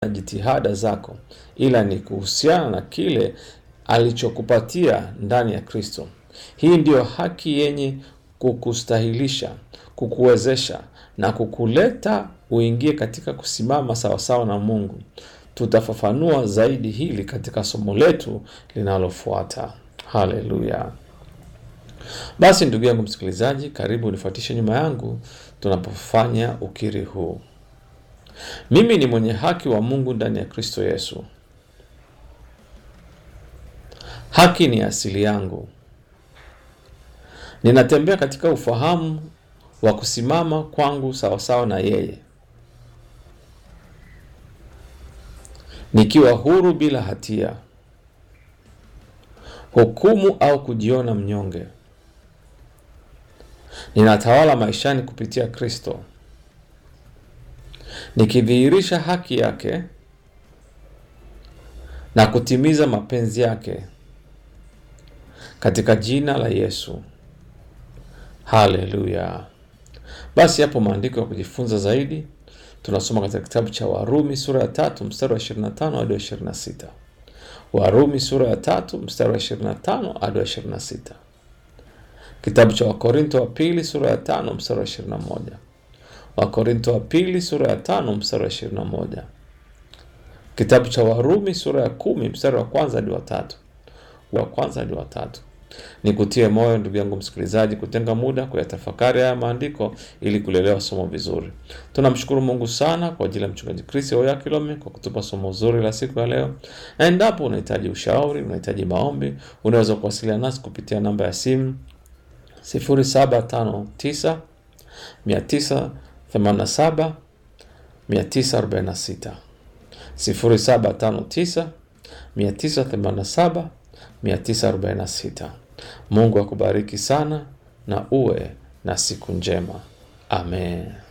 na jitihada zako, ila ni kuhusiana na kile alichokupatia ndani ya Kristo. Hii ndiyo haki yenye kukustahilisha, kukuwezesha na kukuleta uingie katika kusimama sawasawa na Mungu. Tutafafanua zaidi hili katika somo letu linalofuata. Haleluya! Basi ndugu yangu msikilizaji, karibu nifuatishe nyuma yangu tunapofanya ukiri huu. Mimi ni mwenye haki wa Mungu ndani ya Kristo Yesu. Haki ni asili yangu. Ninatembea katika ufahamu wa kusimama kwangu sawasawa na yeye, nikiwa huru bila hatia, hukumu au kujiona mnyonge. Ninatawala maishani kupitia Kristo, nikidhihirisha haki yake na kutimiza mapenzi yake katika jina la Yesu. Haleluya! Basi hapo maandiko ya kujifunza zaidi tunasoma katika kitabu cha Warumi sura ya tatu mstari wa 25 hadi wa 26. Warumi sura ya tatu mstari wa 25 hadi wa 26. Kitabu cha Wakorinto wa pili sura ya tano mstari wa 21. Wakorinto wa pili sura ya tano mstari wa 21. Kitabu cha Warumi sura ya kumi mstari wa kwanza hadi wa tatu. Wa kwanza hadi wa tatu. Nikutie moyo ndugu yangu msikilizaji, kutenga muda kuyatafakari haya maandiko ili kulelewa somo vizuri. Tunamshukuru Mungu sana kwa ajili ya mchungaji Chris Oya Kilome kwa kutupa somo zuri la siku ya leo, na endapo unahitaji ushauri, unahitaji maombi, unaweza kuwasiliana nasi kupitia namba ya simu 0759 987 946 0759 987 946. Mungu akubariki sana na uwe na siku njema. Amen.